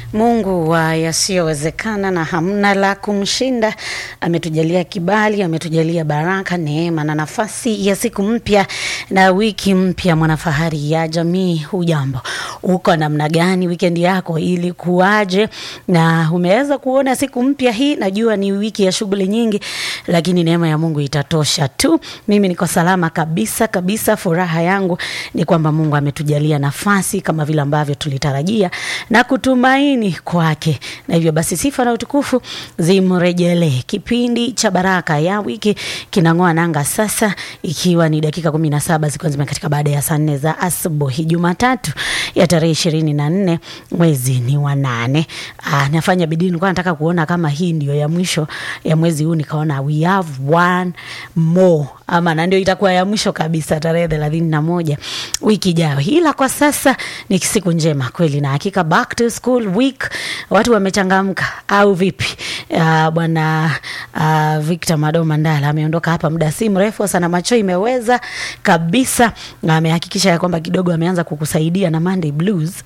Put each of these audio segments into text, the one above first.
Mungu wa yasiyowezekana na hamna la kumshinda, ametujalia kibali, ametujalia baraka, neema na nafasi ya siku mpya na wiki mpya. Mwanafahari ya jamii, hujambo? Uko namna gani? Wikendi yako ilikuwaje? Na umeweza kuona siku mpya hii? Najua ni wiki ya shughuli nyingi, lakini neema ya Mungu itatosha tu. Mimi niko salama kabisa kabisa. Furaha yangu ni kwamba Mungu ametujalia nafasi kama vile ambavyo tulitarajia na kutumaini kwake, na hivyo basi sifa na utukufu zimrejelee. Kipindi cha baraka ya wiki kinang'oa nanga sasa, ikiwa ni dakika kumi na saba zikiwa zimekatika baada ya saa nne za asubuhi, Jumatatu ya tarehe ishirini na nne mwezi ni wa nane. Ah, nafanya bidii, nilikuwa nataka kuona kama hii ndio ya mwisho ya mwezi huu, nikaona we have one more ama na ndio itakuwa ya mwisho kabisa tarehe thelathini na moja wiki ijayo, ila kwa sasa ni siku njema kweli na hakika. Back to school week, watu wamechangamka au vipi? Uh, bwana uh, Victor Mado Mandala ameondoka hapa muda si mrefu sana, macho imeweza kabisa, na amehakikisha ya kwamba kidogo ameanza kukusaidia na Monday blues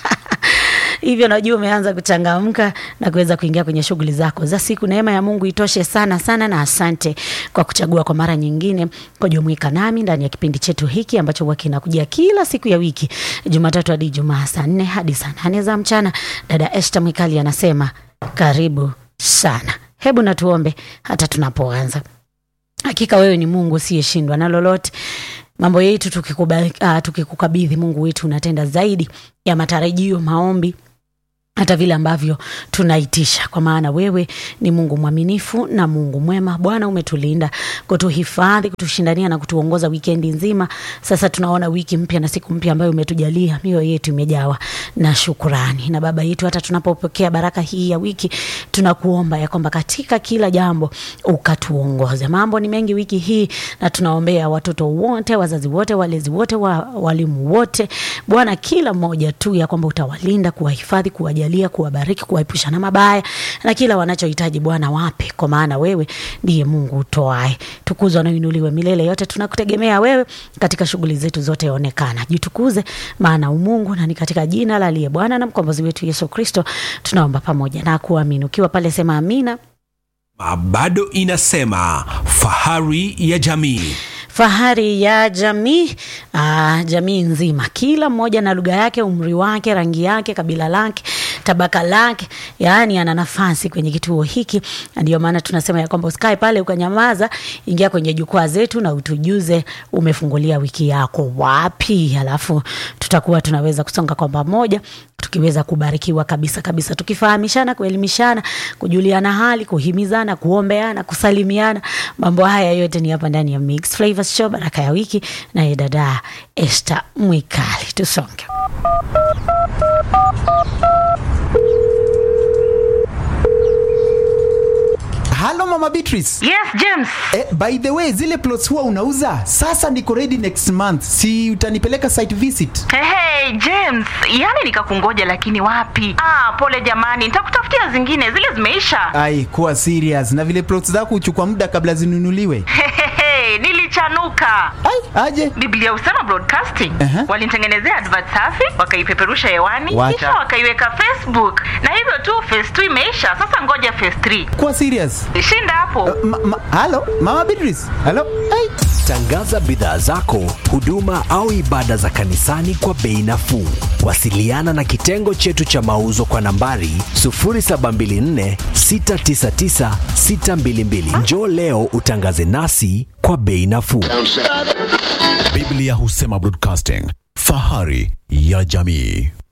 hivyo najua umeanza kuchangamka na kuweza kuingia kwenye shughuli zako za siku. Neema ya Mungu itoshe sana sana, na asante kwa kuchagua kwa mara nyingine kujumuika nami ndani ya kipindi chetu hiki ambacho huwa kinakujia kila siku ya wiki, Jumatatu hadi Ijumaa, saa nne hadi saa nane za mchana. Dada Esther Mwikali anasema karibu sana. Hebu natuombe hata tunapoanza. Hakika wewe ni Mungu usiyeshindwa na lolote mambo yetu tukikubali, uh, tukikukabidhi Mungu wetu unatenda zaidi ya matarajio, maombi hata vile ambavyo tunaitisha, kwa maana wewe ni Mungu mwaminifu na Mungu mwema. Bwana, umetulinda kutuhifadhi, kutushindania na kutuongoza wikendi nzima. Sasa tunaona wiki mpya na siku mpya ambayo umetujalia, mioyo yetu imejawa na shukurani. Na Baba yetu, hata tunapopokea baraka hii ya wiki, tunakuomba ya kwamba katika kila jambo ukatuongoze. Mambo ni mengi wiki hii, na tunaombea watoto wote, wazazi wote, walezi wote, wa, walimu wote, Bwana, kila mmoja tu ya kwamba utawalinda, kuwahifadhi, kuwajalia kuwabariki, kuwaepusha na mabaya na kila wanachohitaji Bwana wape, kwa maana wewe ndiye Mungu utoae. Tukuzwa na uinuliwe milele yote, tunakutegemea wewe katika shughuli zetu zote, onekana, jitukuze, maana umungu, na ni katika jina la aliye Bwana na mkombozi wetu Yesu Kristo tunaomba pamoja na kuamini. Ukiwa pale sema amina. bado inasema fahari ya jamii Fahari ya jamii aa, jamii nzima, kila mmoja na lugha yake, umri wake, rangi yake, kabila lake, tabaka lake, yaani ana nafasi kwenye kituo hiki. Ndio maana tunasema ya kwamba usikae pale ukanyamaza, ingia kwenye jukwaa zetu na utujuze umefungulia wiki yako wapi, alafu tutakuwa tunaweza kusonga kwa pamoja tukiweza kubarikiwa kabisa kabisa, tukifahamishana, kuelimishana, kujuliana hali, kuhimizana, kuombeana, kusalimiana. Mambo haya yote ni hapa ndani ya Mixed Flavors Show, baraka ya wiki, naye dada Esther Mwikali. Tusonge. Halo Mama Beatrice. Yes, James. Eh, by the way, zile plots huwa unauza? Sasa niko ready next month. Si utanipeleka site visit? Hey, hey, James, yani nikakungoja lakini wapi? Ah, pole jamani, nitakutafutia zingine, zile zimeisha. Ai, kuwa serious. Na vile plots zako huchukua muda kabla zinunuliwe. Hehehe, nilichanuka. Ai, aje. Biblia Usema Broadcasting Aha. walinitengenezea advert safi, wakaipeperusha hewani, Wacha. kisha wakaiweka Facebook, na hivyo tu phase 2 imeisha. Sasa ngoja phase 3. Kuwa serious. Shinda hapo. Ma, ma, halo Mama Beatrice. Halo. Ai. Tangaza bidhaa zako, huduma au ibada za kanisani kwa bei nafuu. Wasiliana na kitengo chetu cha mauzo kwa nambari 0724 699 622. Njoo leo utangaze nasi kwa bei nafuu. Biblia Husema Broadcasting, fahari ya jamii.